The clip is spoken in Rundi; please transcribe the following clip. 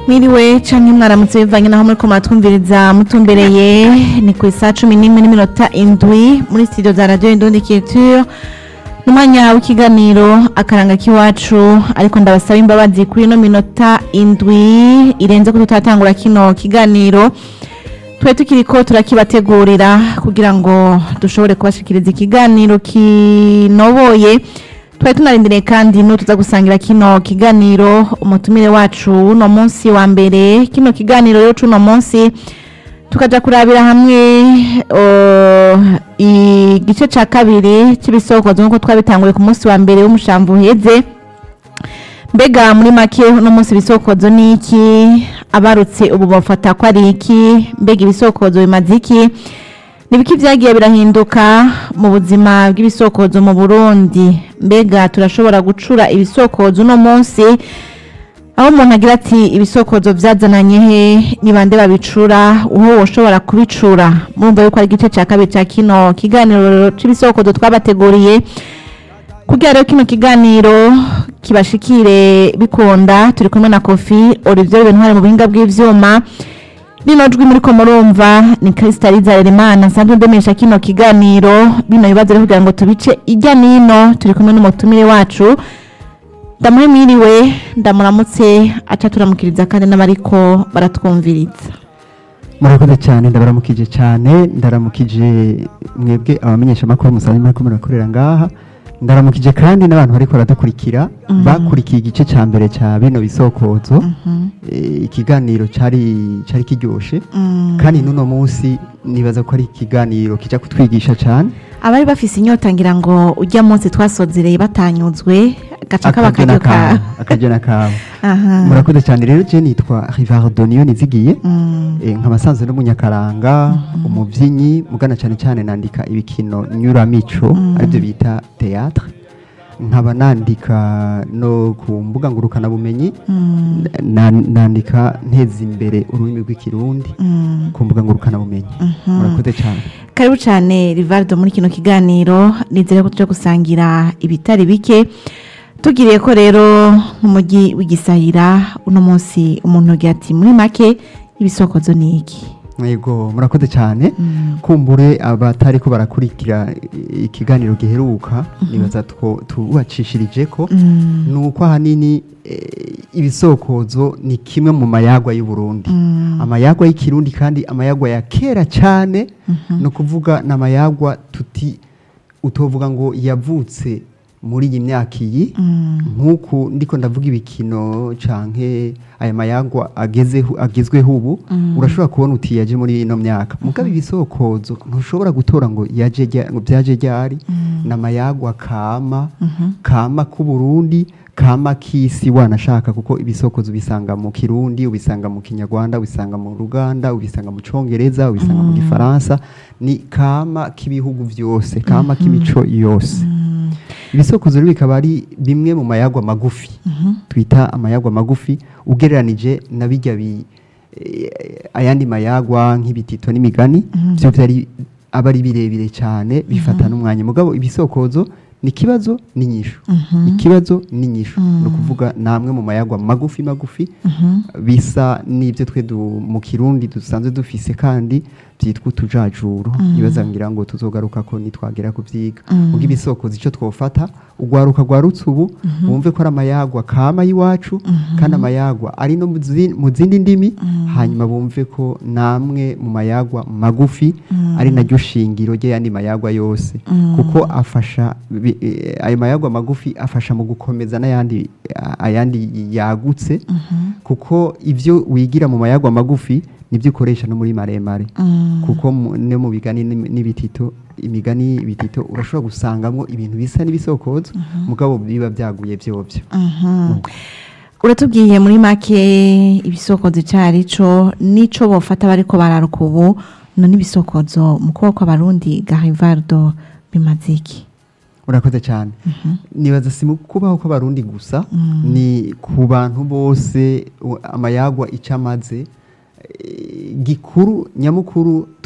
mwiriwe canke mwaramutse bivanye naho muriko muratwumviriza mutumbereye ni ku isaha cumi n'imwe n'iminota indwi muri studio za radio indundi culture n'umwanya w'ikiganiro akaranga k'iwacu ariko ndabasaba imbabazi kuri ino minota indwi irenze ko tutatangura kino kiganiro twe tukiriko turakibategurira kugira ngo dushobore kubashikiriza ikiganiro kinoboye twari tunarindiriye kandi n'utuza gusangira kino kiganiro umutumire wacu uno munsi wa mbere kino kiganiro rero c'uno munsi tukaja kurabira hamwe uh, igice ca kabiri cy'ibisokozo nk'uko twabitanguye ku munsi wa mbere w'umushamvu uheze mbega muri make uno munsi ibisokozo ni iki abarutse ubu bafata ko ari iki mbega ibisokozo bimaze iki nibiki vyagiye birahinduka mu buzima bw'ibisokozo mu Burundi mbega turashobora gucura ibisokozo uno munsi aho umuntu agira ati ibisokozo vyazananye he ni bande babicura uho woshobora kubicura murumva yuko ari igice ca kabiri ca kino kiganiro c'ibisokozo twabateguriye kugira rero kino kiganiro kibashikire bikunda turi kumwe na kofi olivier bentware mu buhinga bw'ivyuma Bino jwi muriko murumva ni Kristaliza Elimana nsanzwe ndemesha kino kiganiro bino bibazo rero kugira ngo tubice ijya nino turi kumwe n'umutumire wacu ndamuhe mwiriwe ndamuramutse aca turamukiriza kandi n'abariko baratwumviriza murakoze cyane ndabaramukije cyane ndaramukije mwebwe abamenyesha amakuru musanzwe muriko murakorera ngaha ndaramukije kandi n'abantu bariko baradukurikira bakurikiye igice ca mbere ca bino bisokozo Eh, ikiganiro cari cari kiryoshe kandi n'uno munsi nibaza ko ari ikiganiro kija kutwigisha cyane abari bafise inyota ngira ngo ujya munsi twasozereye batanyuzwe gaca kaba Akaryo akaryo ka n'akawe, akaryo n'akawe aha murakoze cyane rero je nitwa Rivardo niyo nizigiye Mm. Eh, nk'abasanzwe n'umunyakaranga umuvyinnyi mugana cyane cyane nandika ibikino nyuramico aribyo bita théâtre nkaba nandika no ku mbuga ngurukana bumenyi Mm. na- nandika nteza imbere ururimi rw'ikirundi Mm. ku mbuga ngurukana bumenyi murakoze cyane karibu cyane rivaldo muri kino kiganiro nizere ko tujya gusangira ibitari bike tugiriye ko rero nk'umujyi w'igisahira uno munsi umuntu agira ati muri make ibisokozo ni iki yego murakoze cyane kumbure abatari ko barakurikira i- ikiganiro giheruka nibaza two tubacishirije ko Mm. ni uko ahanini eh, ibisokozo ni kimwe mu mayagwa y'u Burundi Mm. amayagwa y'ikirundi kandi amayagwa ya kera cyane ni ukuvuga ni amayagwa tuti utovuga ngo yavutse muri iyi myaka iyi Mm. nk'uku ndiko ndavuga ibikino canke aya mayagwa agezeho agezweho ubu urashobora kubona uti yaje muri ino myaka mugabo ibisokozo ntushobora gutora ngo yaje rya- ngo byaje ryari ni amayagwa kama kama k'u Burundi kama k'isi wanashaka kuko ibisokozo ubisanga mu kirundi ubisanga mu kinyarwanda ubisanga mu ruganda ubisanga mu congereza ubisanga mu gifaransa ni kama k'ibihugu vyose kama k'imico yose ibisokozo rero bikaba ari bimwe mu mayagwa magufi twita amayagwa magufi ugereranije na bijya bi eh, ayandi mayagwa nk'ibitito n'imigani byo byari aba ari birebire cyane bifata n'umwanya mugabo ibisokozo ni ikibazo n'inyishu ikibazo n'inyishu ni ukuvuga namwe mu mayagwa magufi magufi bisa n'ibyo twe du- mu kirundi dusanzwe dufise kandi byitwa utujajuru nibaza ngira ngo tuzogaruka ko nitwagera kubyiga ubwo ibisokozo icyo twofata ugwaruka rwarutse ubu wumve ko ari amayagwa kama y'iwacu kandi amayagwa ari no mu zi- mu zindi ndimi hanyuma bumve ko namwe mu mayagwa magufi ari naryo shingiro ry'ayandi mayagwa yose kuko afasha bi- eh, ayo mayagwa magufi afasha mu gukomeza n'ayandi ayandi yagutse kuko ibyo wigira mu mayagwa magufi nibyo ukoresha no muri maremare kuko mu- no mu bigani n'imi- n'ibitito imigani ibitito urashobora gusangamo ibintu bisa n'ibisokozo mugabo biba byaguye byobyo uratubwiye muri make ibisokozo icari co nico bofata bariko bararuka ubu none ibisokozo mu kuboko kw'abarundi ga rivaldo bimaze iki urakoze cyane nibaza si mu kubaho kw'abarundi gusa ni ku bantu bose u- amayagwa icyo amaze eh, gikuru nyamukuru